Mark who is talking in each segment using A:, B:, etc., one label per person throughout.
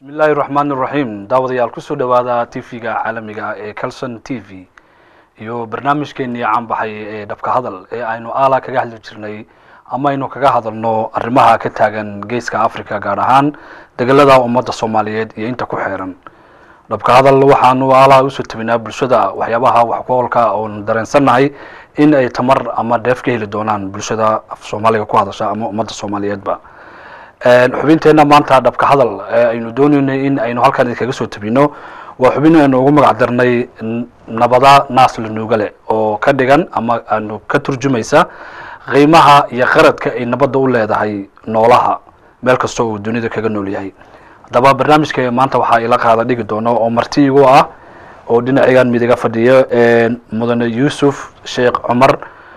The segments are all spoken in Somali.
A: bismi illaahi raxmaan iraxiim daawadayaal kusoo dhawaada tv-ga caalamiga ah ee calson t v iyo barnaamijkeenii caanbaxay ee dhabka hadal ee aynu aala kaga hadli jirnay ama aynu kaga hadalno arrimaha ka taagan geeska africa gaar ahaan degelada ummadda soomaaliyeed iyo inta ku xeeran dhabka hadal waxaanu aalaha usoo tabinaa bulshada waxyaabaha wax ku olka oon dareensannahay in ay tamar ama dheef ka heli doonaan bulshada af soomaaliga ku hadasha ama ummadda soomaaliyeedba xubinteenna maanta dhabka hadal ee aynu dooneynay in aynu halkan idinkaga soo tabino waa xubin aynu ugu magac darnay nabada naas lanuugale oo ka dhigan ama aanu ka turjumaysa qiimaha iyo qaradka ay nabadda u leedahay noolaha meel kasta uu dunida kaga nool yahay haddaba barnaamijka maanta waxaa ila qaada dhigi doono oo marti igu ah oo dhinacigan midiga fadhiyo mudane yuusuf sheekh cumar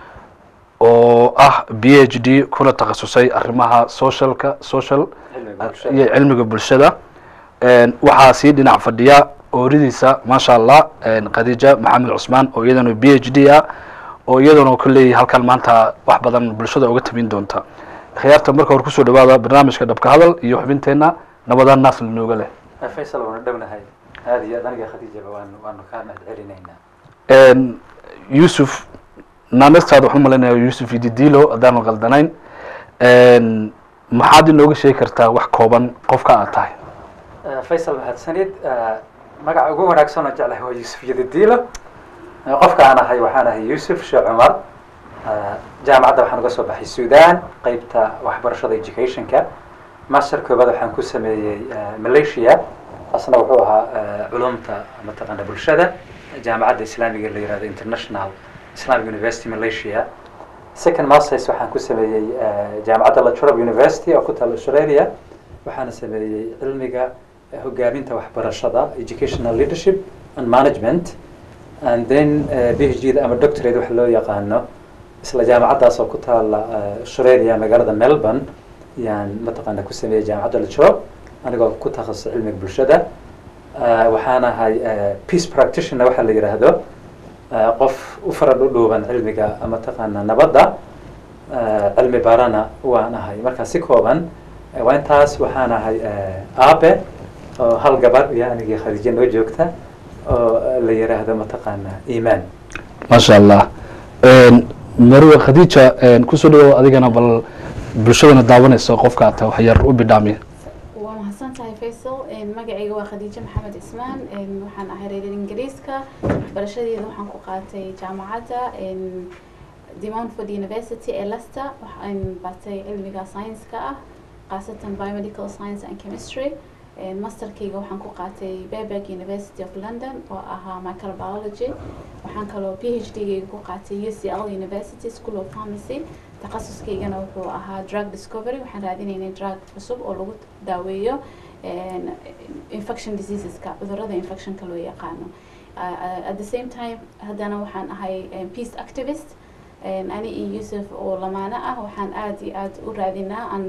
A: oo ah b h d kuna takhasusay arrimaha socialka social iyo cilmiga bulshada waxaa sii dhinac fadhiya ooridiisa maasha allah khadiija maxamed cusmaan oo iyadana b h d ah oo iyadana kolley halkan maanta wax badan bulshada uga tabin doonta khiyaarta marka hore kusoo dhawaada barnaamijka dhabka hadal iyo xubinteenna nabada naas lanooga leh
B: faysal waanu dhownahay aada iyo aad aniga khadiijaba waanu waanu kaa mahad celinaynaa
A: yuusuf naanestaada waxaan umalaynaya yuusuf ididilo haddaanu qaldanayn maxaad inooga sheegi kartaa wax kooban qofka aad tahay
B: faysal mahadsanid magaca ugu wanaagsan oo jeclahay waa yuusuf yadidilo qofka aan ahay waxaan ahay yuusuf sheekh cumar jaamacadda waxaan uga soo baxay sudan qeybta waxbarashada educationka master koobaad waxaan ku sameeyey malaysia asna wuxuu ahaa culumta mataqaana bulshada jaamacadda islaamiga la yihahdo international islamic university malaysia second masters waxaan ku sameeyey jaamacadda latrobe university oo ku taal australia waxaana sameeyey cilmiga hogaaminta waxbarashada educational leadership and management and then b h g da ama doctorate waxa loo yaqaano isla jaamacaddaas oo ku taala australia magaalada melbourne yaan mataqaana ku sameeyey jaamacadda latrobe anigoo ku takhasusay cilmiga bulshada waxaan ahay peace practitioner waxaa la yidhaahdo qof u farad u dhuuban cilmiga mataqaana nabadda cilmi barana waan ahay marka si kooban waa intaas waxaan ahay aabe oo hal gabar iyo anigii khadiija noo joogta oo la yiraahdo mataqaana imaan
A: maasha allah marwe khadiija kusoo dhawow adigana bal bulshadana daawanaysa qofka ata wax yar u bidhaamiya
C: waa mahadsan tahay faysal magacayga waa khadiijo maxamed cismaan waxaan ahay reer ingiriiska waxbarashadeeda waxaan ku qaatay jaamacadda demonford university ee lester waxaan batay cilmiga science-ka ah khaasatan biomedical science and chemistry masterkayga waxaan ku qaatay berberg university of london oo ahaa microbiology waxaan kaloo p h d gayga ku qaatay u c l university school of pharmacy takhasuskaygana wuxuu ahaa drug discovery waxaan raadinaynay drug cusub oo lagu daaweeyo infection diseaseska cudurada infectionka loo yaqaano at the same time haddana waxaan ahay peace activist ani iyo yuusuf oo lamaano ah waxaan aada iyo aada u raadinaa aan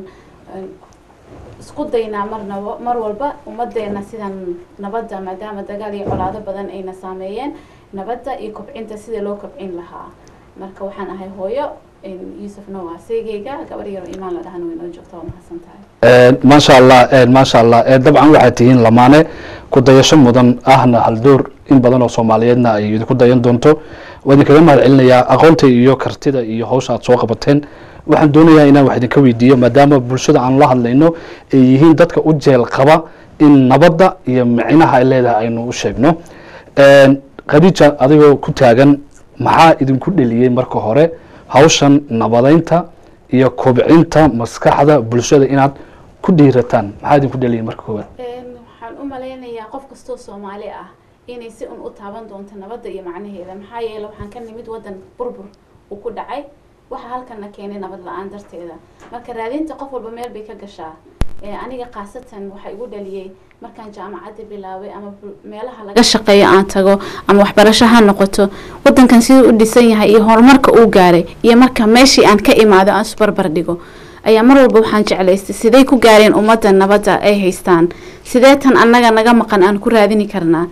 C: isku daynaa marnaba mar walba ummadeena sidan nabadda maadaama dagaal iyo colaado badan ayna saameeyeen nabadda iyo kobcinta sida loo kobcin lahaa marka waxaan ahay hooyo yuusufna waa seegeyga gabar yaro imaan la dhahan way noo joogta waa mahadsan tahay
A: maasha allah maasha allah dabcan waxaad tihiin lamaane ku dayasho mudan ahna haldoor in badan oo soomaaliyeedna ay idinku dayan doonto waa idinkaga mahad celinayaa aqoonta iyo kartida iyo hawsha aad soo qabateen waxaan doonayaa inaan wax idinka weydiiyo maadaama bulshada aan la hadlayno ay yihiin dadka u jeel qaba in nabadda iyo micnaha ay leedahay aynu u sheegno khadiija adigoo ku taagan maxaa idinku dheliyey marka hore hawshan nabadeynta iyo kobcinta maskaxda bulshada inaad ku dhiirataan maxaa idinku dheliyey marka koowaad
C: waxaan u malaynayaa qof kastoo soomaali ah inay si un u taaban doonto nabadda iyo macnaheeda maxaa yeele waxaan ka nimid waddan burbur uu ku dhacay waxa halkana keenay nabad la-aan darteeda marka raadinta qof walba meel bay ka gashaa aniga khaasatan waxaa igu dhaliyey markaan jaamacadda bilaabay ama meelaha laga shaqeeyo aan tago ama waxbarasho ha noqoto wadankan siduu u dhisan yahay iyo horumarka uu gaaray iyo marka meeshii aan ka imaado aan isbarbar dhigo ayaa mar walba waxaan jeclaystay siday ku gaareen ummadda nabadda ay haystaan sidee tan annaga naga maqan aan ku raadini karnaa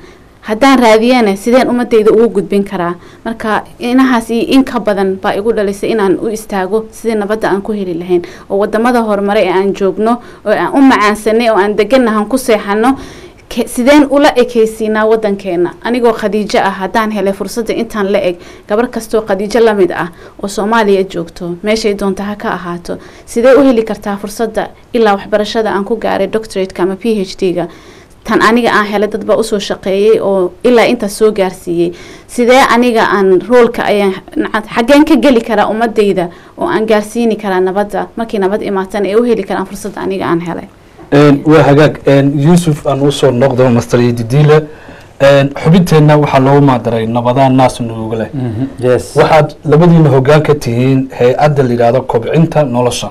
C: haddaan raadiyana sideen ummadayda ugu gudbin karaa marka inahaas iyo in ka badan baa igu dhalisay inaan u istaago sidii nabadda aan ku heli lahayn oo wadamada horumare ee aan joogno oo aan u macaansanay oo aan deganahan ku seexano ke- sideen ula ekaysiinaa wadankeena anigoo khadiijo ah haddaan helay fursadda intaan la eg gabar kastoo khadiijo la mid ah oo soomaaliya joogto meeshay doonta ha ka ahaato sidee u heli kartaa fursadda ilaa waxbarashada aan ku gaaray doctorateka ama p h d-ga tan aniga aan helay dad baa usoo shaqeeyey oo ilaa intaas soo gaarsiiyey sidee aniga aan roolka ayaan naca- xaggeen ka geli karaa ummadayda oo aan gaarsiini karaa nabadda markii nabad imaatana ee u heli karaan fursadda aniga aan helay
A: waa hagaag yuusuf aan usoo noqdo master yedidiile xubinteenna waxaa loogu maadaray nabadaan naas nuuga leh
B: yes
A: waxaad labadiina hoggaan ka tihiin hay-adda la yidhaahdo kobcinta nolosha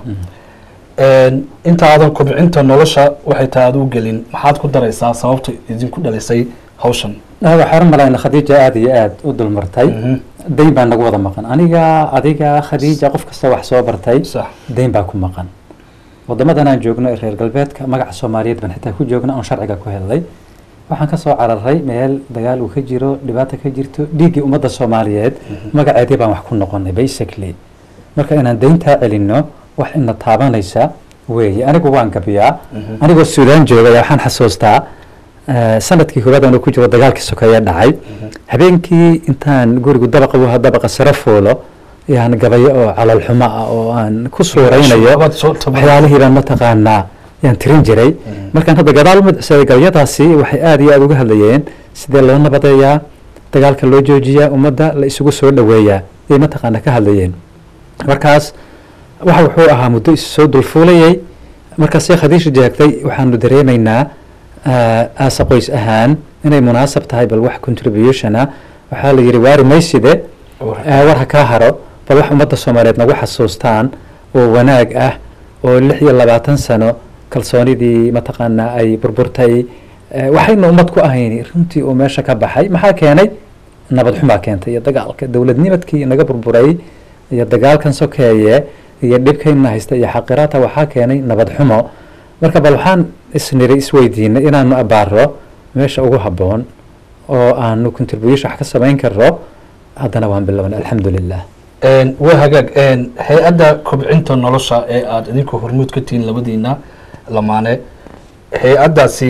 A: inta aadan kobcinta nolosha waxay tahay aad u gelin maxaad ku daraysaa sababta idinku dhalisay hawshan
B: waxaan malayna khadiija aada iyo aada u dulmartay
A: Mhm.
B: dayn baa nagu wada maqan aniga adiga khadiija qof kasta wax soo bartay
A: sax
B: dayn baa ku maqan wadamadan aan joogno ee reer galbeedka magaca soomaaliyeed baan xitaa ku joogno oon sharciga ku helnay waxaan ka soo cararay meel dagaal uu ka jiro dhibaata ka jirto dhiiggii ummadda soomaaliyeed magaceedii baan wax ku noqonay basically marka inaan dayntaa celinno wax ina taabanaysa weeye anigu waan gabiyaa anigoo suudaan jooga ayaa waxaan xasuustaa eh, sanadkii koowaad aan ku jiro dagaalkii sokeeye dhacay habeenkii intaan gurigu dabaqa bu dabaqa sare fuulo yaan gabayo oo calal xumo ah oo aan ku suuraynayo
A: Waad soo tabar-
B: waxyaalihii baan mataqaanaa yaan tirin jiray markaan hadda gadaal u madcsaday gabayadaasi waxay aada iyo aada uga hadlayeen sidee loo nabadeeyaa dagaalka loo joojiyaa ummadda la isugu soo dhoweeyaa ayay mataqaana ka hadlayeen markaas waxa wuxuu ahaa muddo isu soo dulfuulayay markaasay khadiisha jeegtay waxaanu dareemaynaa ah, aasa qoys ahaan inay munaasab tahay bal wax contribution ah waxaa la yidhi waari mayside eh, war ha kaa haro bal wax ummadda soomaaliyeed nagu xasuustaan oo wanaag ah oo lix iyo labaatan sano kalsoonidii mataqaanaa ay burburtay eh, waxayna ummad ku ahayn runtii uu meesha ka baxay maxaa keenay nabad xumaa keentay iyo dagaalka dowladnimadkii naga burburay iyo dagaalkan sokeeye iyo dhibkayna haysta iyo xaqiraata waxaa keenay nabad xumo marka bal waxaan isniri isweydiinay inaanu abaaro meesha ugu habboon oo aanu contribution wax ka samayn karno haddana waan bilownay alxamdu lilah
A: waa hagaag hay-adda kobcinta nolosha ee aada idinku hormuud ka tihiin labadiina lamaane hay-addaasi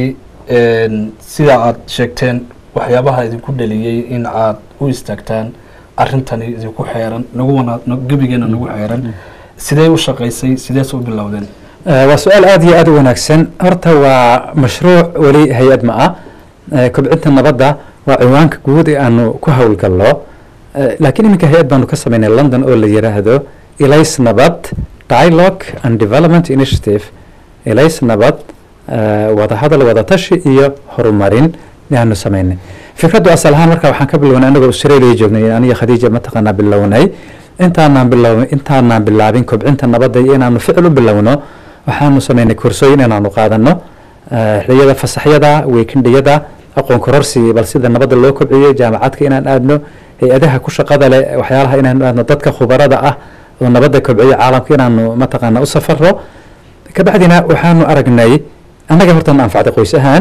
A: sida aada sheegteen waxyaabaha idinku dhaliyey in aad u istaagtaan arrintani idinku xeeran nagu wana gebigeena nagu xeeran sidee u shaqaysay sidees u bilowdeen
B: Eh, waa su-aal aada iyo aada u wanaagsan horta waa mashruuc weli hay-ad ma ah Eh, kobcinta nabadda waa ciwaanka guud ee aanu ku howlgallo Eh, laakiin iminka hay-ad baanu ka sameynay london oo la yiraahdo elays nabad dialogue and development initiative elays nabad eh, wadahadal wadatashi iyo horumarin ayaanu sameynay fikraddu asal ahaan marka waxaan ka bilownay anagoo australia joognay aniga khadiija mataqaanaa bilownay intaanaan bilow intaanaan bilaabin kobcinta nabadda iyo inaanu ficil u bilowno waxaanu sameynay koorsooyin inaanu qaadano eh, xilliyada fasaxyada weekendiyada aqoon kororsi bal sida nabadda loo kobciyo jaamacadka inaan aadno hay-adaha ku shaqada leh waxyaalaha inaanu aadno dadka khubarada ah oo nabadda kobciyo caalamka inaanu mataqaana u safaro kabacdina waxaanu aragnay annaga horta na anfacday qoys ahaan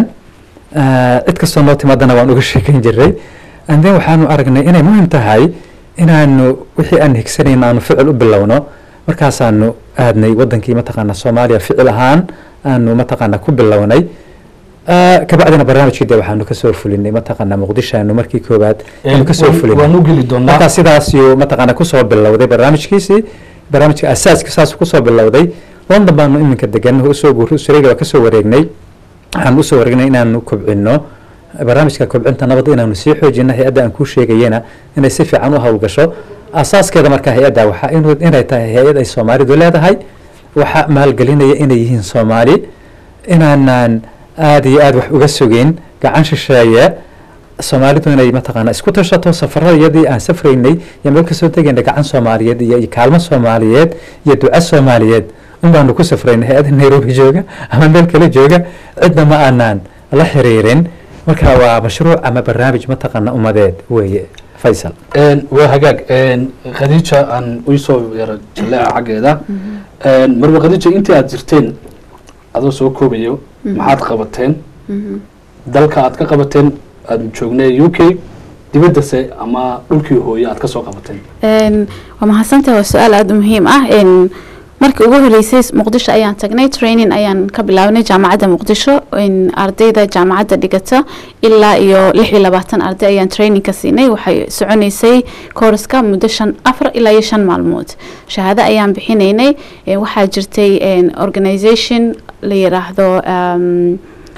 B: eh, cid kastoo noo timaadana waan uga sheekan jiray and then waxaanu aragnay inay muhim tahay inaanu wixii aan higsanayna aanu ficil u bilowno markaasaanu aadnay wadankii mataqaana soomaaliya ficil ahaan aanu mataqaana ku bilownay Eh, kabacdina barnaamijkii de waxaanu kasoo fulinay mataqaana muqdisho aanu markii koowaad aanu kasoo fulinay
A: waan u geli doonaa
B: markaa sidaas yuu mataqaana kusoo bilowday barnaamijkiisii barnaamijka asaaska saas kusoo bilowday london baanu iminka degan usoo guuray australia waa kasoo wareegnay waxaan usoo wareegnay inaanu kobcino barnaamijka kobcinta nabadda inaanu sii xoojino hay-adda aan kuu sheegayena inay si fiican u howlgasho asaaskeeda marka hay-adda waxaa inu- inay tahay hay-ad ay soomaalidu leedahay waxaa maalgelinaya inay yihiin soomaali inaanaan aada iyo aada wax uga sugin gacan shisheeye soomaalidu inay mataqaana isku tashato safaradayadii aan safraynay iyo meel kasoo tegaynay gacan soomaaliyeed iyo iyo kaalmo soomaaliyeed iyo duco soomaaliyeed un baanu ku safraynay hay-adda nairobi jooga ama meel kale jooga cidna ma aanaan la xiriirin marka waa mashruuc ama barnaamij mataqaana umadeed weeye faysal
A: waa hagaag khadiija aan usoo yaro jaleeca xaggeeda marba khadiija intii aada jirteen adoo soo koobayo maxaad qabateen dalka aad ka qabateen aanu joognay u k dibaddase ama dhulkii hooye aad ka soo qabateen
C: Een, waa mahadsantahay waa su-aal aada u muhiim ah Een, markii ugu horeysay muqdisho ayaan tagnay training ayaan ka bilaabnay jaamacadda muqdisho Een, ardayda jaamacadda dhigata ilaa iyo lix iyo labaatan arday ayaan training ka siinay waxay soconeysay kooraska muddo shan afar ilaa iyo shan maalmood shahaado ayaan bixinaynay Een, waxaa jirtay een, organization la yiraahdo um,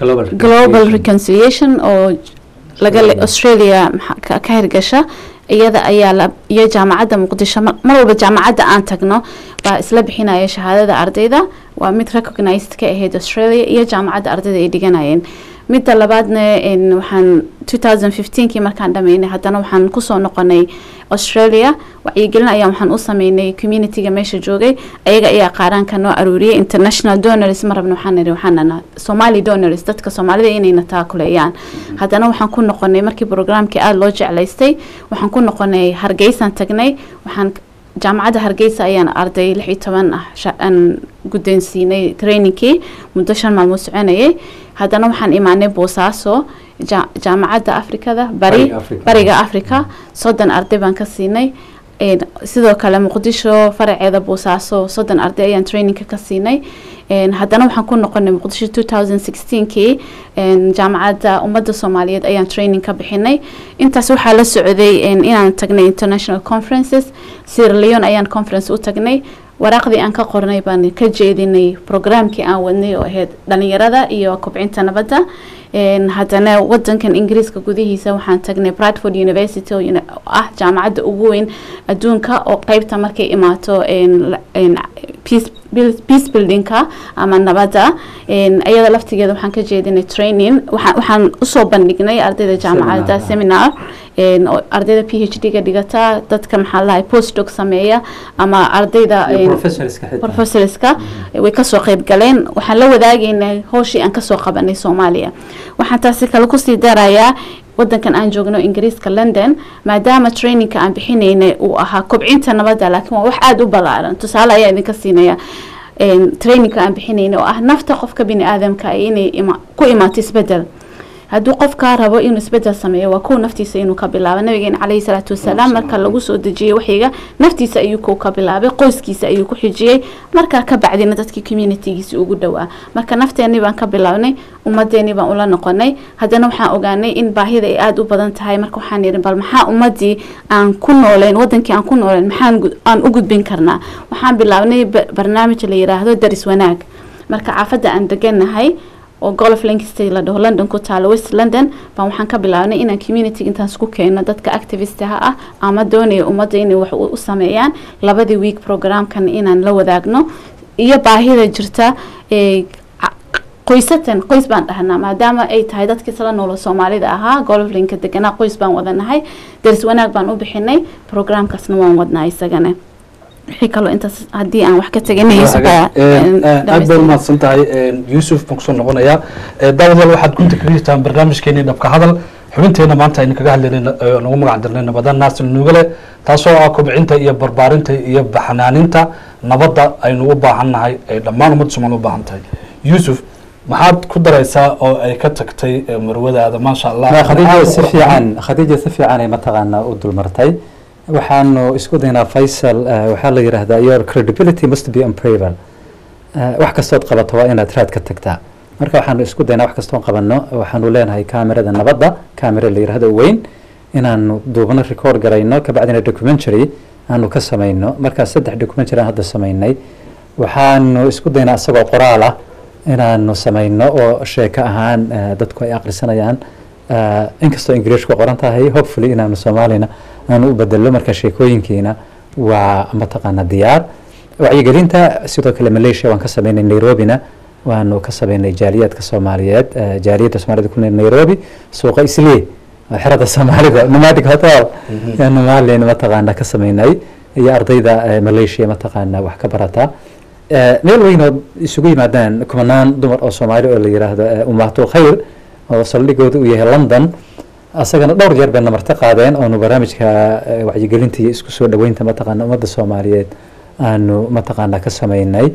C: global reconciliation oo laga le- australia maxa- ka ka hirgasha iyada ayaa la iyo jaamacadda muqdisho mar mar walba jaamacadda aan tagno baa isla bixinaya shahaadada ardayda waa mid recognized ka ahayd australia iyo jaamacadda ardayda ay dhiganayeen midda labaadna een, waxaan 2015kii markaan dhameynay haddana waxaan kusoo noqonay australia wacyigelin ayaan waxaan u sameynay communityga meesha joogay ayaga ayaa qaaraanka noo aruuriyay international donors ma rabno waxaan niri waxaan nana somali donors dadka soomaalida inayna taakuleeyaan haddana waxaan ku noqonay markii programkii aada loo jeclaystay waxaan ku noqonay hargeysaan tagnay waxaan jaamacadda hargeysa ayaan arday lix iyo toban ah sha- aan guddoonsiinay trainingkii muddo shan maalmood soconayay haddana waxaan imaanay boosaaso ja- jaamacadda afrikada bari
B: Bariga Afrika.
C: bariga africa soddon arday baan ka siinay Een, sidoo kale muqdisho faraceeda boosaaso soddon arday ayaan trainingka ka siinay Een, haddana waxaan ku noqonay muqdisho 2016kii een, jaamacadda ummadda soomaaliyeed ayaan training ka bixinay intaas waxaa la socday een, inaan tagnay international conferences sierra leone ayaan conference u tagnay waraaqdii aan ka qornay baan ka jeedinay programkii aan wadnay oo ahayd dhalinyarada iyo kobcinta nabadda Een, haddana wadankan ingiriiska gudihiisa waxaan tagnay bradford university oo uni- oo ah jaamacadda ugu weyn adduunka oo qeybta markay imaato een, la- een, peace buil- peace buildingka ama nabadda Een, iyada laftigeeda waxaan ka jeedinay training waxaan waxaan usoo bandhignay ardayda jaamacadda
B: Seminar,
C: seminar een, oo ardayda p h d ga dhigata dadka maxaa lahay postdoc sameeya ama ardayda een,
B: professorska xitaa
C: professorska way kasoo qayb galeen waxaan la wadaagaynay howshii aan kasoo qabanay soomaaliya waxaan taasi kale kusii darayaa wadankan aan joogno ingiriiska london maadaama trainingka aan bixinaynay uu ahaa kobcinta nabadda laakiin waa wax aada u ballaaran tusaale ayaa idinka siinaya Een, trainingka aan bixinaynay oo ah nafta qofka bini aadamka ay inay ima- ku imaato isbedel hadduu qofkaa rabo inuu isbedel sameeyo waa kow naftiisa inuu ka bilaabo nabigeena caleyhi salaatu wasalaam marka lagu soo dejiyey waxyiga naftiisa ayuu kow ka bilaabay qoyskiisa ayuu ku xijiyey markaa ka bacdina dadkii communitygiisa ugu dhowaa marka nafteenii baan ka bilaabnay ummadeenii baan ula noqonay haddana waxaan ogaanay in baahida ay aada u badan tahay marka waxaan yidhi bal maxaa ummadii aan ku nooleen wadankii aan ku nooleen maxaan gu- aan u gudbin karnaa waxaan bilaabnay ba- barnaamij la yiraahdo daris wanaag marka caafadda aan deganahay oo golf lancaster la dhaho london ku taalo west london baan waxaan ka bilaabnay inaan community intaan isku keeno dadka activistaha ah ama doonaya ummadda inay wax u u sameeyaan labadii week programkan inaan la wadaagno iyo baahida jirta ee ca- qoysatan qoys baan dhahnaa maadaama ay tahay dadkii isla noolo soomaalida ahaa golflinka deganaa qoys baan wadanahay daris wanaag baan u bixinay programkaasna waan wadnaa isagana wixii kaloo intaas haddii aan wax ka teganayso baa, een,
A: aad bay
C: dhamaystiran.
A: umahadsan tahay yuusuf baan kusoo noqonayaa daawadaal waxaad gunta kaga jirtaan barnaamijkeeni dhabka hadal xubinteena maanta aynu kaga hadlaynay ee nagu magac dirnay nabada naasir nuugale taasoo ah kobcinta iyo barbaarinta iyo baxnaaninta nabadda aynu u baahan nahay ee dhammaan ummadda soomaali u baahan tahay yuusuf maxaad ku daraysaa oo ay ka tagtay ee marwadaada maasha allah
B: Ma khadiija si fiican khadiija si fiican ay mataqaanaa u dulmartay waxaanu isku daynaa faysal eh, waxaa la yidhaahdaa your credibility must be unpayable Eh, wax kastood qabato waa inaad raad ka tagtaa marka waxaanu isku daynaa wax kastoon qabanno waxaanu leenahay kaamirada nabadda kaamira la yidhaahdo weyn inaanu duubno record garayno kabacdina documentary aanu ka samayno markaa saddex documentary aan hadda samaynay waxaanu isku daynaa isagoo qoraal ah inaanu samayno oo sheeko ahaan eh, dadku ay aqrisanayaan Eh, inkastoo ingiriishku qoran tahay hopefully inaanu soomaalina aanu u bedelo marka sheekooyinkiina waa mataqaana diyaar wacyigelinta sidoo kale malaysia waan ka sameynay nairobina waanu ka sameynay jaaliyaadka soomaaliyeed eh, jaaliyadda soomaalida ku nool nairobi suuqa islee oo xerada soomaalida nomadic hotel yaanu maalin mataqaana ka sameynay iyo ardayda eh, malaysia mataqaana wax ka barata Eh, meel weyn oo isugu yimaadaan kumanaan dumar oo soomaali oo la yiraahdo eh, ummatul khayr oo saldhigooda uu yahay london asagana dhowr jeer bayna marti qaadeen oonu barnaamijka eh, wacyigelinta iyo isku soo dhaweynta mataqaana ummadda soomaaliyeed aanu mataqaana ka sameynay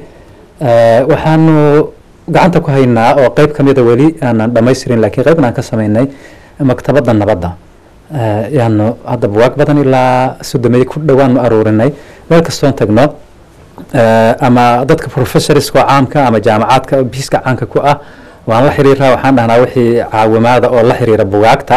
B: Eh, waxaanu gacanta ku haynaa oo qeyb ka mida weli aanan dhamaystirin laakiin qeybna aan ka sameynay maktabadda nabadda Eh, yaanu hadda buwaag badan ilaa soddomeeye ku dhowaanu aruurinay meel kastoon tagno eh, ama dadka professorska caamka ama jaamacaadka biiska caanka ku ah waan la xiriiraa waxaan dhahnaa wixii caawimaada oo la xiriira bugaagta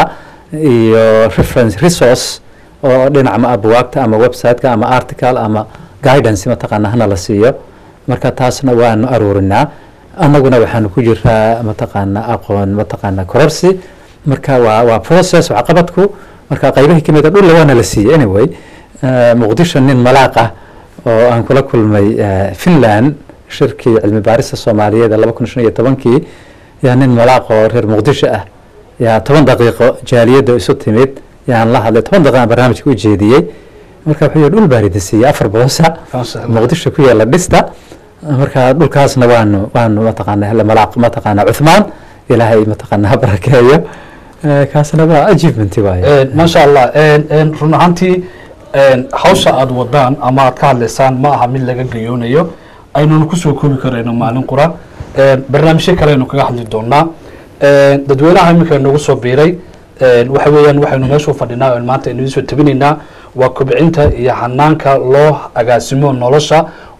B: iyo reference resource oo dhinaca ma ah bugaagta ama website-ka ama article ama guidance mataqaana hana la siiyo marka taasna waanu aruurinaa annaguna waxaanu ku jiraa mataqaana aqoon mataqaana kororsi marka waa waa process waxqabadku marka qaybihii kamid a dhulla waana la siiyey anyway Eh, muqdisho nin malaaq ah oo aan kula kulmay eh, finland shirkii cilmi baarista soomaaliyeed ee laba kun shan iyo tobankii yaa nin malaaq oo reer muqdisho ah yaa toban daqiiqo jaaliyadda isu timid yaan la hadlay toban daqiiqo aan barnaamijka u jeediyey marka wuxuu yihi dhul baan idin siiyey afar boosa muqdisho ku yaala dhista marka dhulkaasna waanu waanu mataqaana hele malaaq mataqaana cuthmaan ilaahay mataqaana ha barakeeyo Eh, kaasna waa achievement waaye
A: maasha allah run ahaantii hawsha aada wadaan ama aad ka hadlaysaan ma aha mid laga gayoonayo aynuna kusoo koobi karayno maalin qura barnaamijyo kale aynu kaga hadli doonaa dadweynaha iminka noogu soo biiray waxa weeyaan waxaynu meeshu fadhinaa oo maanta aynu idiin soo tabinaynaa waa kobcinta iyo hanaanka loo agaasimo nolosha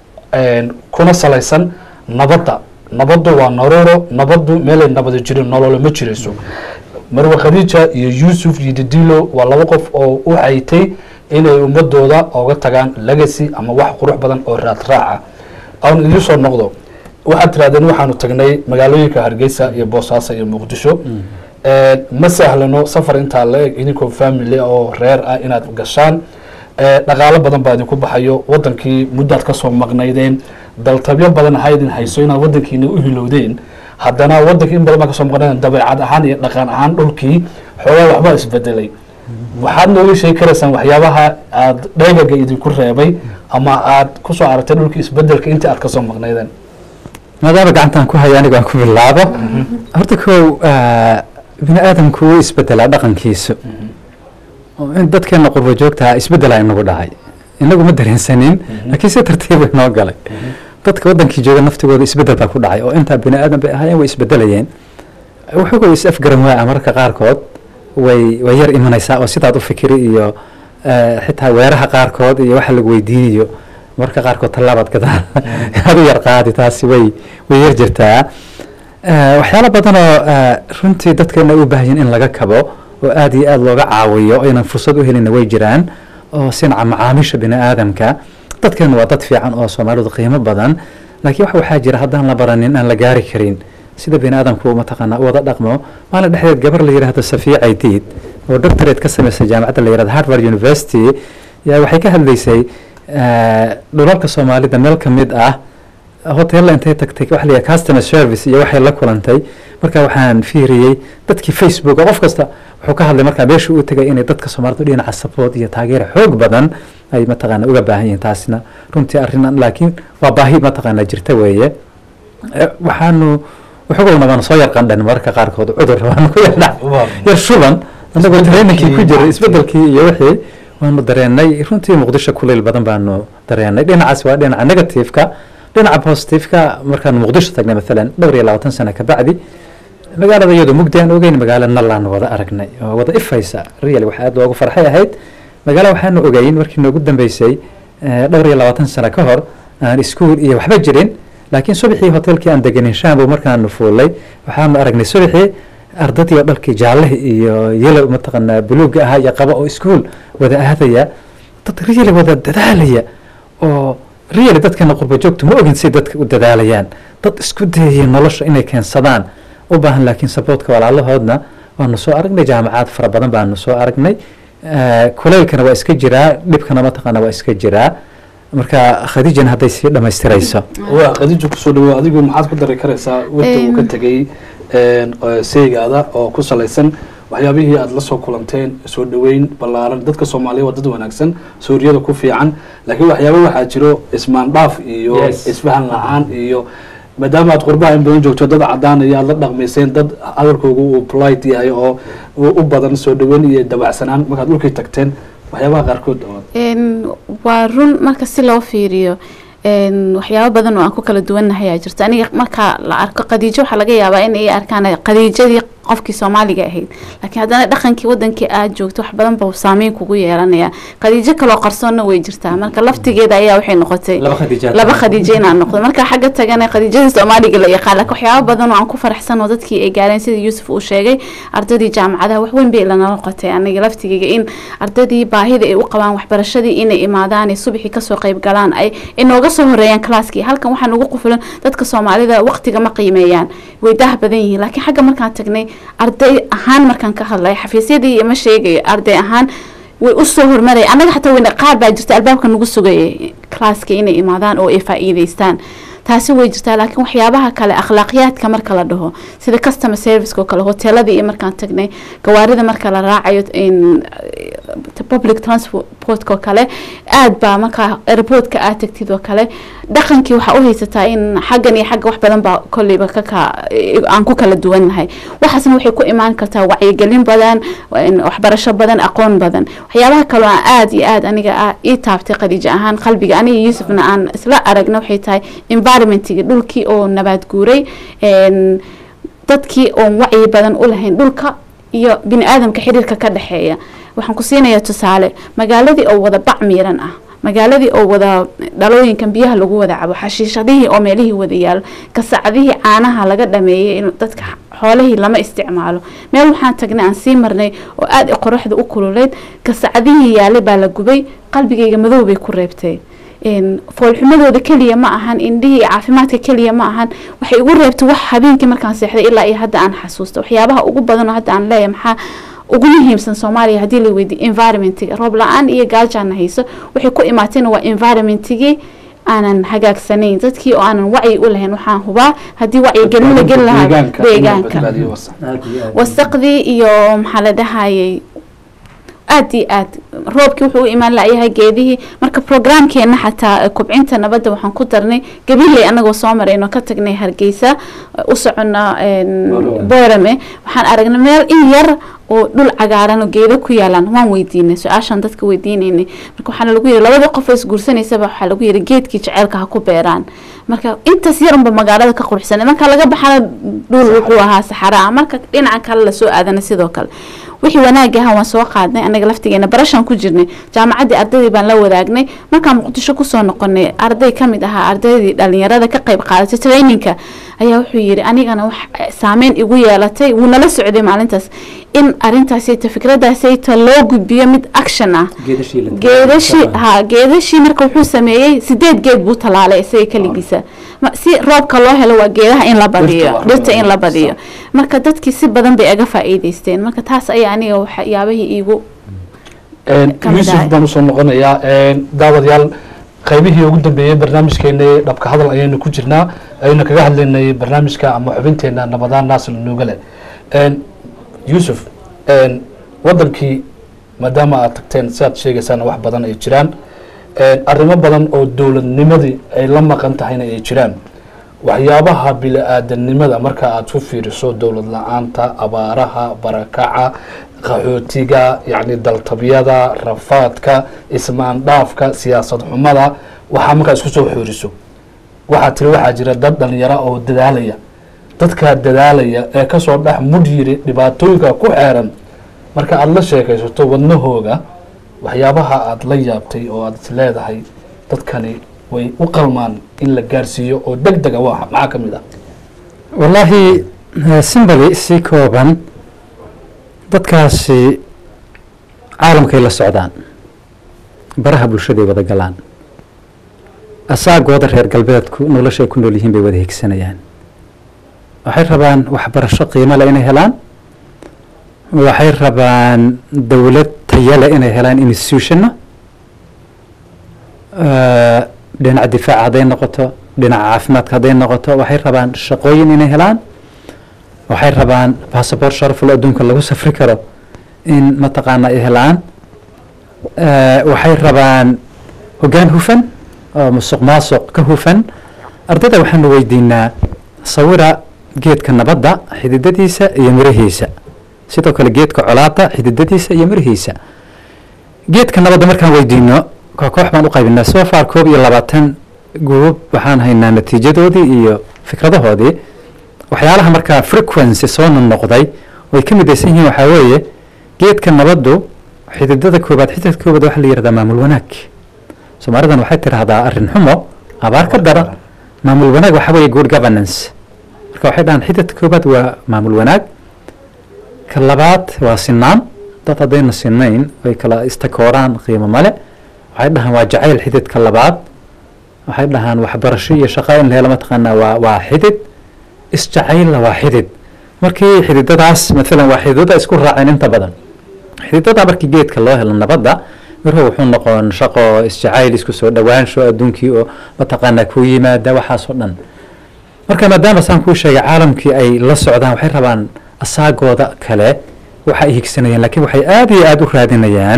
A: kuna salaysan nabadda nabaddu waa nololo nabaddu meelay nabada jirin nololo ma jirayso marwe khadiija iyo yuusuf iyo didilo waa laba qof oo u haytay inay ummadooda oga tagaan legacy ama wax qurux badan oo raad raaca aan idiin soo noqdo waxaad tirahdeen waxaanu tagnay magaalooyinka hargeysa iyo boosaaso iyo muqdisho ma sahlano safar intaa la eg idinkoo family oo reer ah inaad gashaan dhaqaalo badan baa idinku baxayo wadankii muddaad kasoo maqnaydeen daltabyo badan ha idin hayso inaad wadankiina u hilowdeen haddana wadankii in badan baa kasoo maqnaydeen dabeecad ahaan iyo dhaqan ahaan dhulkii xoogaa waxbaa isbedelay waxaad nooga sheegi karaysaan waxyaabaha aad dheegaga idinku reebay ama aad kusoo aragtay dhulkii isbedelka intii aad kasoo maqnaydeen
B: maadaama gacantaan ku haya anigo aan ku bilaabo horta kow bini aadamku wuu isbedelaa dhaqankiisu oo in dadkeena qurbo joogtaa isbedelaa inagu dhacay inagu ma dareensanin laakiin si tartiibu inoo galay dadka wadankii jooga naftigooda isbedel baa ku dhacay oo intaa bini aadan bay ahaayeen way isbedelayeen wuxuuga is afgaran waa mararka qaarkood way way yar imanaysaa oo sidaad u fikiri iyo xitaa weeraha qaarkood iyo waxa lagu weydiinayo mararka qaarkood tallaabaad gadaal aad u yar qaadi taasi way way yar jirtaa waxyaalo badan oo runtii dadkeena u baahan in laga kabo oo aad iyo aad looga caawiyo o aynan fursad u helina way jiraan oo sinaca macaamiisha bini aadamka dadkeena waa dad fiican oo soomaalidu qiimo badan laakiin wax waxaa jira haddaan la baranin aan la gaari karin sida bini aadamku mataqaanaa u wada dhaqmo maalin dhexdeed gabar la yidhaahdo safiya caydiid oo doctorate ka samaysay jaamacadda la yihahdo harvard university yaa waxay ka hadlaysay dhulalka soomaalida meel ka mid ah hotella intay tagtay waxa la yidhaha customer service iyo waxay la kulantay marka waxaan fiiriyey dadkii facebook qof kasta wuxuu ka hadlay markaa meesha uu tegay inay dadka soomaalidu dhinaca support iyo taageera xoog badan ay mataqaana uga baahan yihiin taasina runtii arrin laakiin waa baahi mataqaana jirta weeye waxaanu waxugowna waanu soo yar qandhan mararka qaarkood cudur waanu ku yar yar shuban annagoo trainingkii ku jiray isbedelkii iyo wixii waanu dareenay runtii muqdisho kulayl badan baanu dareenay dhinacaas waa dhinaca negativeka dhinaca positiveka markaanu muqdisho tagnay maalan dhowr iyo labaatan sano kabacdi magaalada iyadoo mugdi aan ogeyn magaalo nalaan wada aragnay oo wada ifaysa real waxa aad loogu farxay ahayd magaalo waxaanu ogeyn markii noogu dambeysay dhowr iyo labaatan sano ka hor aan iskuol iyo waxba jirin laakiin subaxii hotelkii aan deganin shambo markaanu fuulay waxaanu aragnay subaxii ardadii oo dhalkii jaallaha iyo yelow mataqaanaa buluuga ahaa iyo qaba oo iskuol wada aadaya dad real wada dadaalaya oo real dadkana qurba joogtu ma ogin say dadka u dadaalayaan dad isku dayaya nolosha inay keensadaan u baahan laakiin saboortka walaalahoodna waanu soo aragnay jaamacaad fara badan baanu soo aragnay kulaylkana waa iska jiraa dhibkana mataqaana waa iska jiraa marka khadiijana hadday sii dhamaystirayso
A: waa khadiija kusoo dhawow adigu maxaad ku dari karaysaa wadda uu ka tegey seygaada oo ku salaysan waxyaabihii aada la soo kulanteen soo dhaweyn ballaaran dadka soomaaliya waa dad wanaagsan suuriyada ku fiican laakiin waxyaaba waxaa jiro ismaandhaaf iyo isfahan la-aan iyo maadaama aad qurbaha in badan joogto dad cadaanaya aad la dhaqmayseen dad hadalkooga uu polite yahay oo u badan soo dhaweyn iyo dabacsanaan markaad dhulkii tagteen waxyaabaha qaarkood
C: waa run marka si loo fiiriyo waxyaabo badan oo aan ku kala duwannahay aa jirto aniga marka la arko khadiijo waxaa laga yaabaa in ay arkaan khadiijadii qofkii soomaaliga ahayd laakiin haddana dhaqankii wadankii aad joogto wax badan buu saameyn kugu yeelanaya khadiijo kaloo qarsoonna way jirtaa marka laftigeeda ayaa waxay noqotay
B: laba khadiijaad
C: laba khadiijo inaan noqdo marka xagga tagana khadiijadii soomaaliga la yaqaan laakiin waxyaaba badan oo aan ku faraxsan oo dadkii ay gaareen sida yuusuf uu sheegay ardaydii jaamacadaha wax weyn bay lanala qotay aniga laftigeyga in ardaydii baahida ay u qabaan waxbarashadii inay imaadaan ay subaxii kasoo qayb galaan ay inooga soo horeeyaan kalaaskii halkan waxaa nagu qufulan dadka soomaalida waqtiga ma qiimeeyaan way dah badan yihiin laakiin xagga markaan tagnay arday ahaan markaan ka hadlay xafiisyadii ma sheegayo arday ahaan way usoo hormaraya annaga xataa weyne qaar baa jirta albaabka nagu sugayay kalaaska inay imaadaan oo ay faa'iidaystaan taasi way jirtaa laakiin waxyaabaha kale akhlaaqiyaadka marka la dhaho sida customer service oo kale hoteeladii iyo markaan tagnay gawaarida marka la raacayo in public transportka oo kale aad baa markaa airportka aad tagtid oo kale dhaqankii waxaa u haysataa in xaggan iyo xagga wax badan baa kolleyba kaka aan ku kala duwannahay waxaasna waxay ku imaan kartaa wacyigelin badan waxbarasho badan aqoon badan waxyaabaha kaloo aan aad iyo aad aniga ii taabtay khadiijo ahaan qalbiga aniga yuusufna aan isla aragna waxay tahay environmentigi dhulkii oo nabaad guuray dadkii oon wacyi badan u lahayn dhulka iyo bini aadamka xiriirka ka dhexeeya waxaan ku siinayaa tusaale magaaladii oo wada bac miiran ah magaaladii oo wada dhalooyinkan biyaha lagu wada cabo xashiishadihii oo meelihii wada yaalo kasacadihii caanaha laga dhameeyay in dadka xoolihii lama isticmaalo meel waxaan tagnay aan sii marnay oo aada qoraxda u kululeyd kasacadihii yaalay baa la gubay qalbigayga madow bay ku reebtay foolxumadooda keliya ma ahan indhihii caafimaadka keliya ma ahan waxay igu reebtay wax habeenkii markaan seexday ilaa iyo hadda aan xasuusta waxyaabaha ugu badan oo hadda aan leeyahay maxaa ugu muhiimsan soomaaliya haddii la weydiyo environmentiga roob la-aan iyo gaajaana hayso waxay ku imaatayna waa environmentigii aanan hagaagsanayn dadkii oo aanan wacyi u lahayn waxaan hubaa haddii wacyigelin la geli lahaa deegaanka wasaqdii iyo maxaa la dhahayay aad iyo aad roobkii wuxuu u imaan layahay geedihii marka programkeena xataa kubcinta nabadda waxaan ku darnay gabiley anagoo soo marayno ka tagnay hargeysa u socona boorame waxaan aragnay meel in yar oo dhul cagaaran oo geedo ku yaalaan waan weydiinay su-aashaan dadka weydiinaynay marka waxaana lagu yiri labadii qof oo isguursanaysaba waxaa lagu yiri geedkii jaceylka ha ku beeraan marka intaas yarunba magaalada ka quruxsanay marka laga baxana dhul wuxuu ahaa saxaraa marka dhinaca kale lasoo aadana sidoo kale wixii wanaag aha waan soo qaadnay anaga laftigeena barashaan ku jirnay jaamacaddii ardaydii baan la wadaagnay markaan muqdisho kusoo noqonay arday kamid ahaa ardaydii dhalinyarada ka qayb qaadatay traininka ayaa wuxuu yiri anigana wax saameyn igu yeelatay wuu nala socday maalintaas in arintaasayto fikradaasayto loo gudbiyo mid action ah geedashii ha geedashii marka wuxuu sameeyey sideed geed buu talaalay isaga keligiisa si roobka loo helo waa geedaha in la badiyo dhirta in la badiyo marka dadkii si badan bay aga faa'iidaysteen marka taas ayaa aniga waxyaabahii iigu
A: yuusuf baan usoo noqonayaa daawadayaal qaybihii ugu dambeeyey barnaamijkeena dhabka hadal ayaynu ku jirnaa ayaynu kaga hadlaynay barnaamijka ama xubinteena nabadaan naasir nuugale yuusuf wadankii maadaama aad tagteen siaad sheegaysaan wax badan ay jiraan arrimo badan oo dowladnimadii ay la maqan tahayna ay jiraan waxyaabaha bili-aadanimada marka aad ku fiiriso dowlad la-aanta abaaraha barakaca qaxootiga yacni daltabyada rafaadka ismaandhaafka siyaasad xumada waxaa markaa isku soo xooriso waxaa tiri waxaa jira dad dhalinyaro oo dadaalaya dadkaa dadaalaya ee kasoo dhex mudh yiri dhibaatooyinka ku xeeran marka aada la sheekaysato wadnahooga waxyaabaha aada la yaabtay oo aad is leedahay dadkani way u qalmaan in la gaarsiiyo oo deg dega waa maxaa ka mid ah
B: wallaahi simbali si kooban dadkaasi caalamkay la socdaan baraha bulshaday wada galaan asaagooda reer galbeedku noloshay ku nool yihiin bay wada higsanayaan waxay rabaan waxbarasho qiimo leh inay helaan waxay rabaan dowlad tayale inay helaan institutionna dhinaca difaaca hadday noqoto dhinaca caafimaadka hadday noqoto waxay rabaan shaqooyin inay helaan waxay rabaan bassabort sharaful adduunka lagu safri karo in mataqaana ay helaan waxay rabaan hoggaan hufan oo musuq maasuq ka hufan ardayda waxaanu weydiinaa sawira geedka nabadda xididadiisa iyo mirahiisa sidoo kale geedka colaada xididadiisa iyo mirihiisa geedka nabadda markaan weydiino koox baan u qaybinaa soo far koob iyo labaatan guub waxaan haynaa natiijadoodii iyo fikradahoodii waxyaalaha markaa frequency soo noqday way ka midaysan yihiin waxaa weeye geedka nabaddu xididada koobaad xididka koobaad waxaa la yihahdaa maamul wanaag soomaalidan waxay tidhaahdaa arrin xumo abaar ka dara maamul wanaag waxaa weeye good governance marka waxay dhahaan xididka koobaad waa maamul wanaag ka labaad waa sinaan dad haddayna sinayn ay kala istakooraan qiimo male waxay dhahaan waa jacayl xididka labaad waxay dhahaan waxbarasho iyo shaqo in la helo mataqaanaa waa waa xidid isjacaylna waa xidid markii xididadaas maalan waa xididada isku raaceen inta badan xididada markii geedka loo helo nabadda mirhu wuxuu noqon shaqo isjacayl isku soo dhowaansho adduunkii oo mataqaanaa ku yimaada waxaasoo dhan marka maadaama saan kuu sheegay caalamkii ay la socdaan waxay rabaan asaagooda kale waxa ay higsanayaan laakiin waxay aada iyo aada u raadinayaan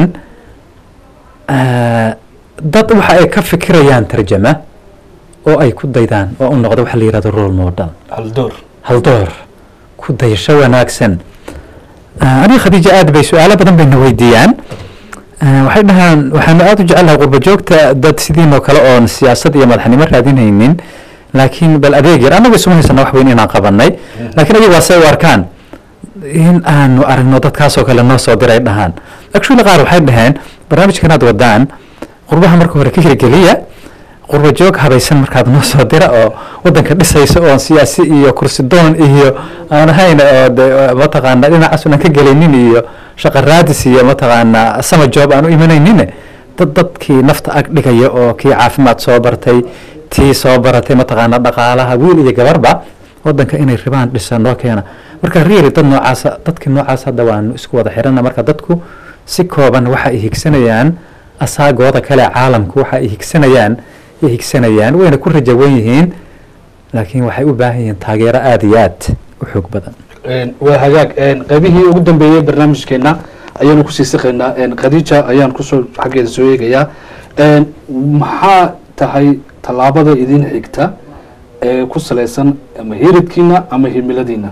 B: dad waxa ay ka fikirayaan tarjama oo ay ku daydaan oo u noqda waxa la yihahdo role model
A: haldoor
B: haldoor ku dayasho wanaagsan aniga khadiija aad bay su-aalo badan bayna weydiiyaan waxay dhahaan waxaanu aada u jecelnahay qurba joogta dad sidiinoo kale oon siyaasad iyo madaxnimo raadinaynin laakiin bal adeeg yar annagu isuma haysana wax weyn inaan qabanay laakiin ayagu waa say u arkaan in aanu aragno dadkaasoo kale noo soo diray dhahaan actually qaar waxay dhaheen barnaamijkan aad wadaan qurbaha marka hore ka hirgeliya qurba joog habaysan markaad noo soo dira oo wadanka dhisaysa oon siyaasi iyo kursi doon iyo aan ahayn oo de mataqaana dhinacaas unan ka gelaynin iyo shaqa raadis iyo mataqaana sama joob aan u imanaynin dad dadkii nafta ag dhigaya oo kii caafimaad soo bartay tii soo baratay mataqaana dhaqaalaha wiil iyo gabarba wadanka inay ribaan dhisa noo keena marka really dad noocaasa dadkii noocaas hadda waanu isku wada xirana marka dadku si kooban waxa ay higsanayaan asaagooda kale caalamku waxa ay higsanayaan ay higsanayaan wayna ku rajawan yihiin laakiin waxay u baahan yihiin taageero aada iyo aad u xoog badan
A: waa hagaag qaybihii ugu dambeeyey barnaamijkeena ayaanu kusii siqaynaa khadiija ayaan kusoo xaggeeda soo eegayaa maxaa tahay tallaabada idin xigta ee ku salaysan ama hiridkiina ama himiladiina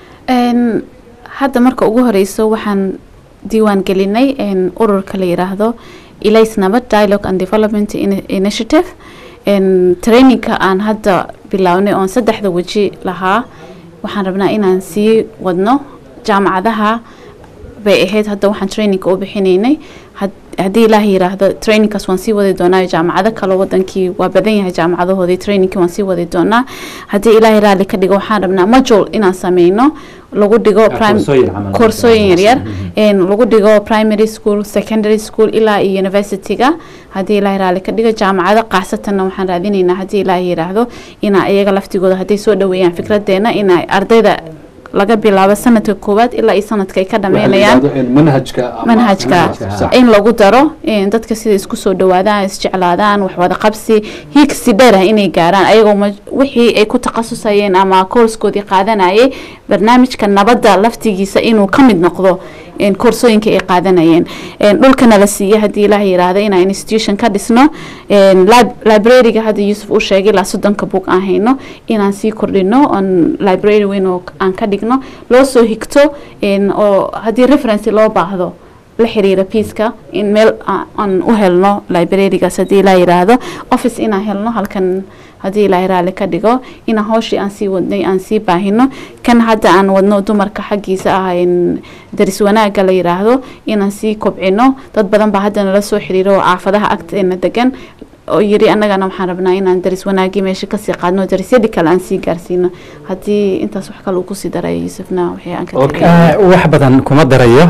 C: hadda marka ugu horeyso waxaan diiwaan gelinay ururka la yiraahdo ilays nabad dialogue and development initiative trainingka aan hadda bilownay oon saddexda weji lahaa waxaan rabnaa inaan sii wadno jaamacadaha bay ahayd hadda waxaan trainingka u bixinaynay haddii ilaah yiraahdo trainingkaas waan sii wadi doonaa jaamacado kale wadankii waa badan yahay jaamacadahoodii trainingkii waan sii wadi doonaa haddii ilaahay raalli ka dhigo waxaan rabnaa majul inaan sameyno lagu dhigo koorsooyin yaryar lagu dhigo primary school secondary school ilaa iyo universityga haddii ilaahay raalli ka dhigo jaamacado qaasatanna waxaan raadinaynaa haddii ilaahay yiraahdo inaa iyaga laftigooda hadday soo dhaweeyaan fikradeena ina ardayda laga bilaabo sanadka koowaad ilaa iyo sanadka ay ka dhameynayaan manhajka in lagu daro dadka sida isku soo dhawaadaan isjeclaadaan wax wada qabsi hiigsi dheer ah inay gaaraan ayagoo wixii ay ku takhasusayeen ama koorskoodii qaadanayay barnaamijka nabadda laftigiisa inuu ka mid noqdo koorsooyinka ay qaadanayeen dhulkana la siiya haddii ilaah yiraahdo inaan institution ka dhisno libraryga hadda yuusuf uu sheegay ilaa soddonka book aan hayno inaan sii kordhino on library weyn oo aan ka dhigno loo soo higto oo haddii referency loo baahdo la xiriira piiska in meel aan u helno librarygaas haddii ilaa yiraahdo office inaan helno halkan haddii ilaahay raalli ka dhigo inaan hooshii aan sii wadnay aan sii baahino kan hadda aan wadno dumarka xaggiisa ah daris wanaagga la yiraahdo inaan sii kobcino dad badan baa hadda nala soo xiriiro oo caafadaha agteena degan oo yiri annagana waxaan rabnaa inaan daris wanaagii meesha kasii qaadno darisyadii kale aan sii gaarsiino haddii intaas wax kale uu kusii darayo yuusufna wixii aan ka
B: wax badan kuma darayo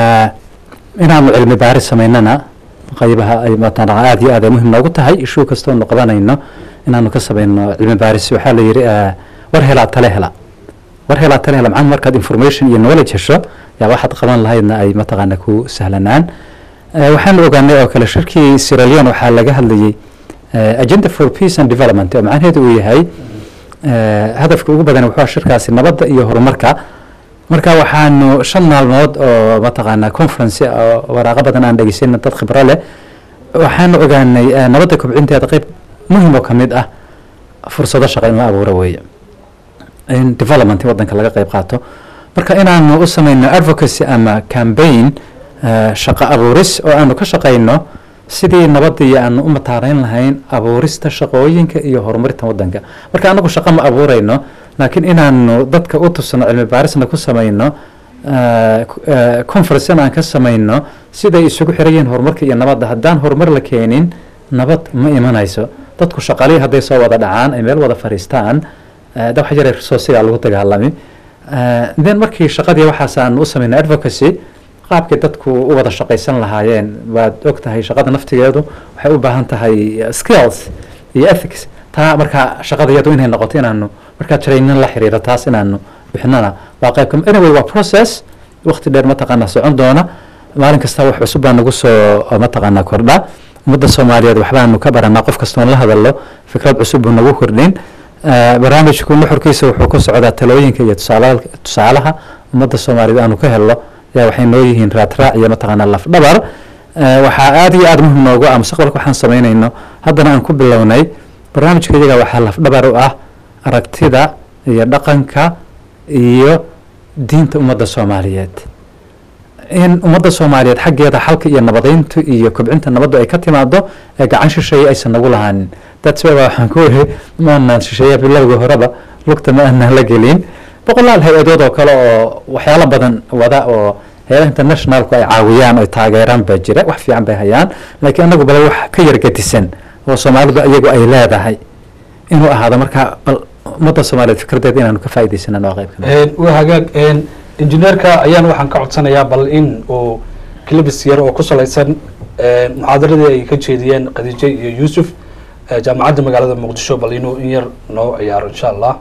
B: inaanu cilmi baaris samaynana qaybaha ay mataqana aada iyo aad ay muhiim noogu tahay ishuu kastoonu qabanayno inaanu ka samayno cilmi baaris waxaa la yidhi war helaa tale hela war helaa tale hela macnaha markaad information iyo knowledge hesho yaa waxaad qaban lahaydna ay mataqaana ku sahlanaan waxaanu ogaanay oo kale shirkii siralion waxaa laga hadlayay agenda for peace and development oo macnaheedu uu yahay hadafka ugu badan wuxuu shirkaasi nabadda iyo horumarka marka waxaanu shan maalmood oo mataqaana conference oo waraaqo badan aan dhegeysan dad khibro leh waxaanu ogaanay nabadda kobcinteeda qeyb muhim oo kamid ah fursado shaqo in la abuuro weeye in development wadanka laga qeyb qaato marka inaanu u sameyno advocacy ama campaign shaqo abuuris oo aanu ka shaqeyno sidii nabadii aanu u mataareyn lahayn abuurista shaqooyinka iyo horumarinta wadanka marka anagu shaqo ma abuureyno laakiin inaanu dadka u tusno cilmi baarisna ku sameyno eh, ku- eh, conference in aan ka samayno siday isugu xiran yihiin horumarka iyo nabadda haddaan horumar la keenin nabad ma imanayso dadku shaqaalihii hadday soo wada dhacaan ay meel wada fadhiistaan eh, da waxa jira resourciga lagu dagaalami Eh, then markii shaqadii waxaas aan u samaynay advocacy qaabkay dadku u wada shaqaysan lahaayeen waad og tahay shaqada naftigeedu waxay u baahan tahay eh, skills iyo ethics taa markaa shaqada iyadu inay noqoto inaanu markaa training la xiriira taas inaanu bixinana waa qayb kam anyway waa process waqti dheer mataqaanaa socon doona maalin kasta wax cusub baa nagu soo mataqaanaa kordha ummadda soomaaliyeed waxbaanu ka baranaa qof kastoon la hadallo fikrad cusub buu nagu kordhin Eh, barnaamijku nuxurkiisa wuxuu ku socdaa talooyinka iyo tusaala- tusaalaha ummadda soomaaliyeed aanu ka helno yaa waxay noo yihiin raadraac iyo mataqaanaa lafdhabar Eh, waxaa aad iyo aad muhim noogu ah mustaqbalka waxaan samaynayno haddana aan ku bilownay barnaamijka iyaga waxaa lafdhabar u ah aragtida iyo dhaqanka iyo diinta ummadda soomaaliyeed in ummadda soomaaliyeed xaggeeda xalka iyo nabadeynta iyo kobcinta nabaddu ay ka timaado ee gacan shisheeye aysan nagu lahaanin that's why waxaan ku weri ma aanaan shisheeya bilowga horeba lugta ma aanaan la gelin boqolaal hay-adood oo kale oo waxyaalo badan wada oo hay-adaha internationalku ay caawiyaan oo taageeraan baa jira wax fiican bay hayaan laakiin anagu bale wax ka yar gedisan oo soomaalidu iyagu ay leedahay inuu ahaado marka bal ummadda soomaaliyeed fikradeeda inaanu ka faa'iidaysanaan waa qayb ka mid ah.
A: waa hagaag injineerka ayaan waxaan ka codsanayaa bal in uu clibis yar oo ku salaysan muxaadaradii ay ka jeediyeen khadiije iyo yuusuf eh, jaamacadda magaalada muqdisho bal inuu in yar noo ciyaaro insha allah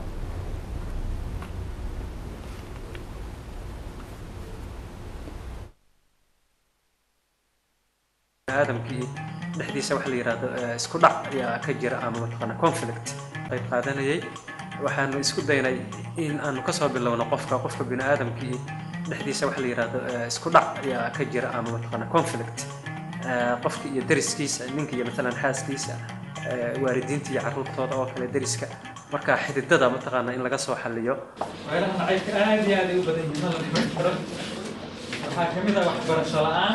D: aadamkii dhexdiisa waxa la yidhaahdo eh, isku dhac ayaa ka jira ama mataqaana conflict qayb qaadanayay waxaanu isku daynay in aanu kasoo bilowno qofka qofka bini aadamkii dhexdiisa waxa la yidhaahdo eh, isku dhac ayaa ka jira ama mataqaana conflict Eh, qofka iyo deriskiisa ninka iyo matalan xaaskiisa eh, waalidiinta iyo carruurtooda oo kale deriska marka xididada mataqaana in laga soo xaliyo
E: weeraha nacaybka aad iyo aad ay u badan yihiin ma la dhiman karo waxaa ka mid ah waxbarasho la-aan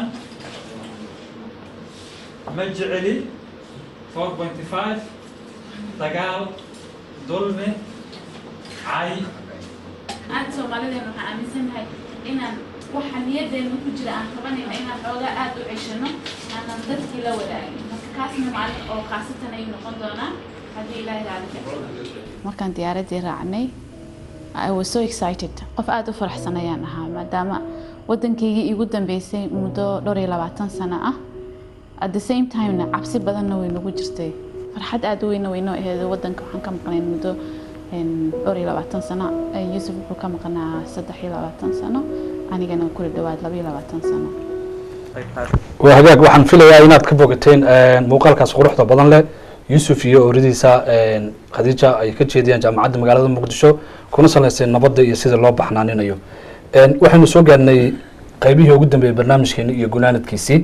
E: ma jeceli four pointy five dagaal dulmi cay
C: aad soomaalideena waxaan aaminsanahay inaan waxa niyadeena ku jira aan qabanayno inaan xoogaa aad u ceshano aanan dadkii la wadaagin marka kaasna maalin oo khaasatan ayuu noqon doonaa haddii ilaahay raali ka markaan diyaaraddii raacnay I was so excited qof aad u faraxsan ayaan ahaa maadaama waddankaygii igu dambeysay muddo dhowr iyo labaatan sano ah at the same timena cabsi badanna way nagu jirtay farxad aad u weyna weynoo aheed waddanka waxaan ka maqnayn muddo een, dhowr iyo labaatan sano Eh, yuusuf wuxuu ka maqnaa saddex iyo labaatan sano anigana kula dhawaad laba iyo labaatan sano
D: qayb qaadan
A: waa hagaag waxaan filayaa inaad ka bogateen muuqaalkaas quruxda badan leh yuusuf iyo ooridiisa khadiija ay ka jeediyaan jaamacadda magaalada muqdisho kuna salaysay nabadda iyo sida loo baxnaaninayo waxaynu soo gaarnay qaybihii ugu dambeeyey barnaamijkeeni iyo gunaanadkiisii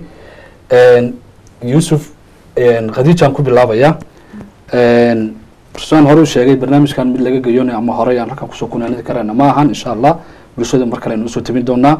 A: yuusuf khadiijaan ku bilaabaya rusaan hore u sheegay barnaamijkan mid laga geyoonay ama horey aan halkan kusoo gunaanadi karayna ma ahan insha allah bulshada mar kale aynu usoo tabin doonaa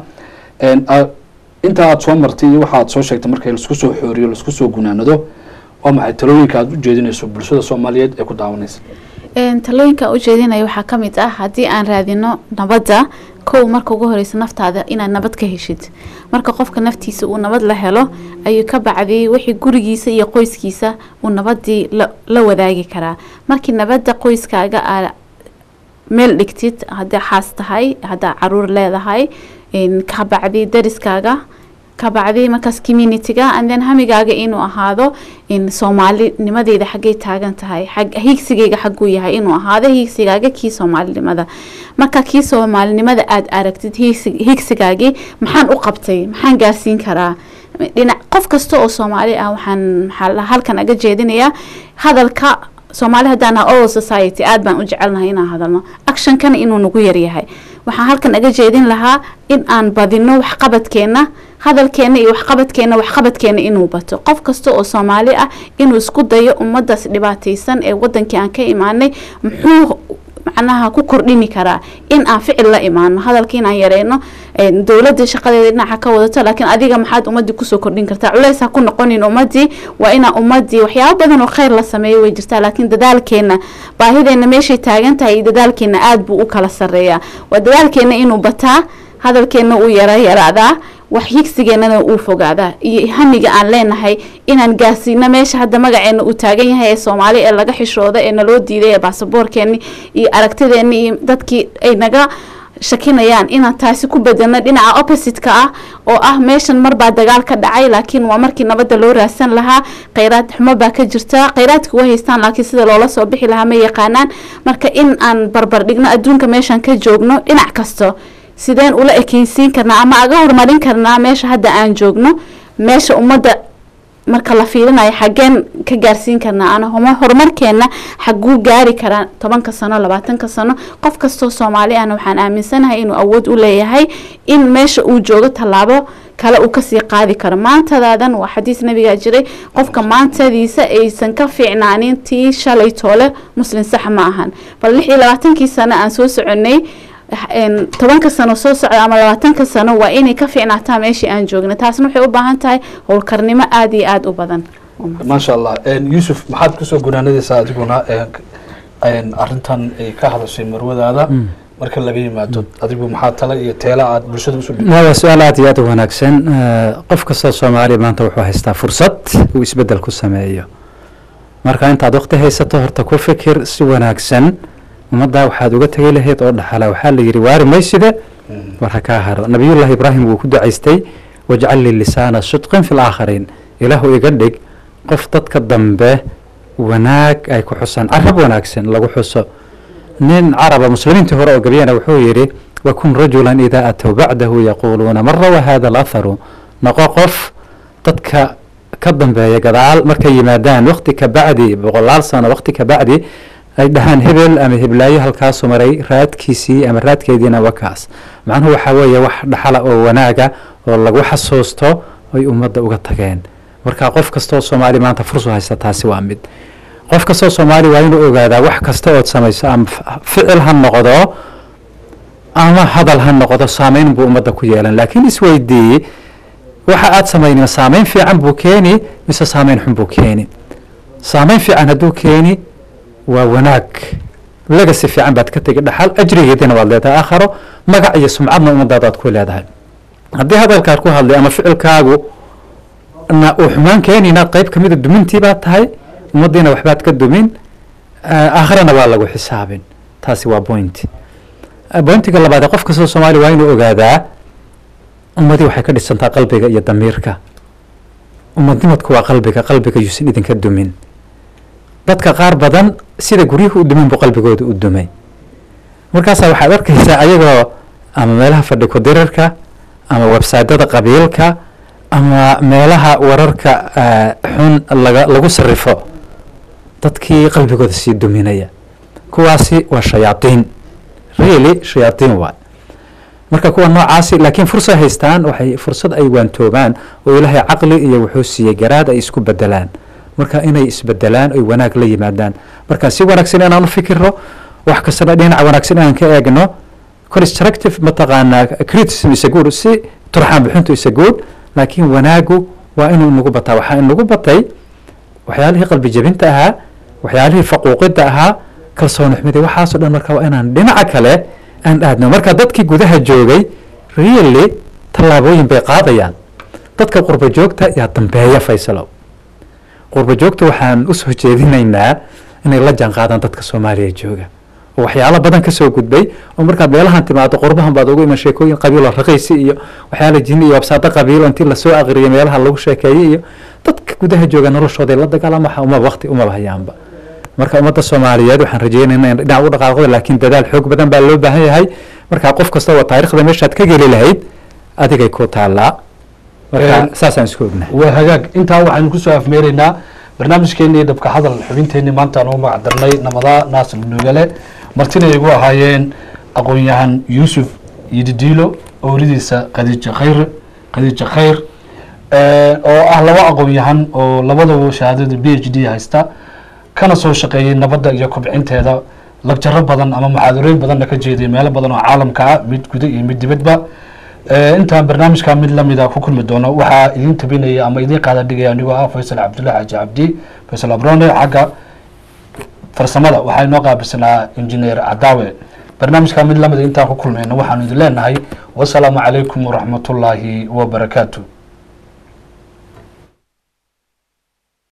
A: inta aad soo martay iyo waxa aad soo sheegtay marka laisku soo xooriyo laisku soo gunaanado waa maxay talooyinka aad u jeedinayso bulshada soomaaliyeed ee ku daawanaysa
C: Een, talooyinka aan u jeedinayo waxaa ka mid ah haddii aan raadino nabadda kow marka ugu horeysa naftaada inaad nabad ka heshid marka qofka naftiisa uu nabad la helo ayuu ka bacdi wixii gurigiisa iyo qoyskiisa uu nabadii la, la wadaagi karaa markii nabadda qoyskaaga aad meel dhigtid haddaa xaas tahay haddaa caruur leedahay een, ka bacdi dariskaaga ka bacdi markaas communityga and then hamigaaga inuu ahaado in soomaalinimadeeda xaggay taagan tahay xag hiigsigayga xagguu yahay inuu ahaado hiigsigaaga kii soomaalinimada marka kii soomaalinimada aad aragtid hiigsi- hiigsigaagii maxaan u qabtay maxaan gaarsiin karaa dhinac qof kasta oo soomaali ah waxaan maxaa la- halkan aga jeedinayaa hadalka soomaali haddaan nahay oral society aad baan u jecelnahay inaan hadalno actionkana inuu nagu yaryahay waxaan halkan aga jeedin lahaa in aan badino waxqabadkeena hadalkeena iyo waxqabadkeena waxqabadkeena inuu bato qof kasta oo soomaali ah inuu isku dayo ummadaas dhibaataysan ee wadankii aan ka imaanay muxuu macnaha ku kordhini karaa in aan ficil la imaano hadalka inaan yareyno een, dowladda shaqadeeda dhinaca ka wadato laakiin adiga maxaad ummadii kusoo kordhin kartaa culeys ha ku noqonin ummadii waa inaa ummadii waxyaabo badan oo kheyr la sameeyo way jirtaa laakiin dadaalkeena baahideena meeshay taagan tahay iyo dadaalkeena aad buu u kala sareeyaa waa dadaalkeena inuu bataa hadalkeenna uu yara yaraadaa wax higsigeennana uu fogaadaa iyo hamiga aan leenahay inaan gaarsiino meesha hadda magaceena uu taagan yahay ee soomaali ee laga xishooda ee naloo diiday ee baasaboorkeeni iyo aragtideeni iyo dadkii ay naga shakinayaan inaan taasi ku bedelno dhinaca opposite-ka ah oo ah meeshan marbaa dagaal ka dhacay laakiin waa markii nabadda loo raadsan lahaa kheyraad xumo baa ka jirta kheyraadka way haystaan laakiin sida loola soo bixi lahaa ma yaqaanaan marka in aan barbar dhigno adduunka meeshan ka joogno dhinac kasto sideen ula ekeysiin karnaa ama aga horumarin karnaa meesha hadda aan joogno meesha ummadda marka la fiirinayo xaggeen ka gaarsiin karnaa ana homa- horumarkeena xaguu gaari karaa tobanka sano labaatanka sano qof kastoo soomaali ahna waxaan aaminsanahay inuu awood u leeyahay in meesha uu joogo tallaabo kale uu kasii qaadi karo maantadaadan waa xadiis nabigaa jiray qofka maantadiisa aysan ka fiicnaanin tii shalay toole muslim sax ma ahan bal lix iyo labaatankii sano aan soo soconay een, tobanka sano soo socda ama labaatanka sano waa inay ka fiicnaataa meeshii aan joogna taasna waxay u baahan tahay howlkarnimo aada iyo aada u badan
A: maasha allah yuusuf maxaad kusoo gunaanadaysaa adiguna een, arrintan ay ka hadashay marwadaada marka laga yimaado adigu maxaa tala iyo teela aad bulshada usoo dhig
B: waa su-aal aad iyo aad u wanaagsan Eh, qof kastoo soomaaliya maanta wuxuu haystaa fursad uu isbeddel ku sameeyo marka intaad waqti haysato horta ku fikir si wanaagsan ummaddaa waxaad uga tegi lahayd oo dhaxala waxaa la yidhi waari mayside war ha kaa haro nabiyullaahi ibraahim wuu ku ducaystay wajcal lii lisaana sidqin fi laakhariin ilaahu iga dhig qof dadka dambe wanaag ay ku xusaan carab wanaagsan lagu xuso nin caraba muslimiintii hore oo gabyana wuxuu yidhi wakun rajulan idaa atow bacdahu yaquuluuna man rawa hada alatharu noqo qof dadka ka dambeeya gadaal markay yimaadaan waqti ka bacdi boqolaal sano waqti ka bacdi ay dhahaan hebel ama heblaayo halkaasu maray raadkiisii ama raadkeediina wakaas macnuhu waxaa weeye wax dhaxala oo wanaaga oo lagu xasuusto ay ummadda uga tageen marka qof kastoo soomaali maanta fursu haysta taasi waa mid qof kastoo soomaali waa inuu ogaadaa wax kasta ood samayso ama f- ficil ha noqdo ama hadal ha noqdo saameyn buu ummadda ku yeelan laakiin isweydiiye waxa aad samaynin saameyn fiican buu keeni mise saameyn xun buu keeni saameyn fiican hadduu keeni waa wanaag legasi fiican baad ka tegi dhaxal ajrigeedina waad leedahay aakharo magac iyo sumcadna ummadaadaad ku leedahay haddii hadalkaad ku hadlay ama ficilkaagu na uu xumaan keenina qayb ka mida dumintii baad tahay ummaddiina waxbaad ka dumin ah, aakhirana waa lagu xisaabin taasi waa point Ah, pointiga labaad ee qof kastoo soomaali waa inuu ogaadaa ummadii waxay ka dhisantaa qalbiga iyo damiirka ummadnimadku waa qalbiga qalbiga yuusan idinka dumin dadka qaar badan sida guryuhu u dumin buu qalbigooda u dumay markaasaa waxaad arkaysaa ayagoo ama meelaha fadhi ku-dirarka ama websaytyada qabiilka ama meelaha wararka ah, xun laga lagu sarifo dadkii qalbigooda sii duminaya kuwaasi waa shayaadiin really shayaadiin waay marka kuwa noocaasi laakiin fursad haystaan waxay fursad ay waantoobaan oo ilaahay caqli iyo wuxuu siiyey garaad ay isku bedelaan marka inay isbedelaan oy wanaag la yimaadaan marka si wanaagsan inaan u fikirno wax kastana dhinaca wanaagsan inaan ka eegno constructive mataqaanaa criticism is a good si turxaan bixintu is a good laakiin wanaagu waa inuu inagu bataa waxaa inagu batay waxyaalihii qalbi jebinta ahaa waxyaalihii faquuqida ahaa kalsooni xumida waxaasoo dhan marka waa inaan dhinaca kale aan aadno marka dadkii gudaha joogay really tallaabooyin bay qaadayaan dadka qurba joogta yaa dambeeya faysalow qurba joogta waxaan usoo jeedinaynaa inay la jaan qaadaan dadka soomaaliya jooga oo waxyaalo badan kasoo gudbay oo markaad meelahan timaado qurbahan baad ugu iman sheekooyin qabiil oo raqiisi iyo waxyaala jini iyo wabsaado qabiil oo intii lasoo aqriyay meelaha lagu sheekeeyey iyo dadka gudaha jooga noloshooday la dagaalama waxa uma waqti umaba hayaanba marka ummadda soomaaliyeed waxaan rajeynaynaa in dhinac u dhaqaaqdo laakiin dadaal xoog badan baa loo baahan yahay marka qof kasta oo taariikhda meeshaad ka geli lahayd adigay ku taallaa marka
A: Een,
B: saasaan isku ognahay
A: waa hagaag intaa waxaynu kusoo afmeeraynaa barnaamijkeenii dhabka hadal xubinteenii maanta aan ugu magac darnay namadaa naasir nugale martina ay igu ahaayeen aqoon-yahan yuusuf yididiilo owlidiisa khadiija khayr khadiija khayr eh, oo ah laba aqoon-yahan oo labadaba shahaadada b h d haysta kana soo shaqeeyey nabadda iyo kobcinteeda lagjaro badan ama muxaadarooyin badanna ka jeeday meelo badan oo caalamka ah mid guda iyo mid dibadba Eh, intaan barnaamijka mid lamida ku kulmi doono waxaa idin tabinaya ama idin qaada dhigaya anigoo ah faysal cabdullahi xaaji cabdi faysal abrone xagga farsamada waxaa inoo qaabilsanaa injineer cadaawe barnaamijka mid lamid intaan ku kulmayno waxaanu idin leenahay wasalaamu calaykum waraxmatullaahi wabarakaatu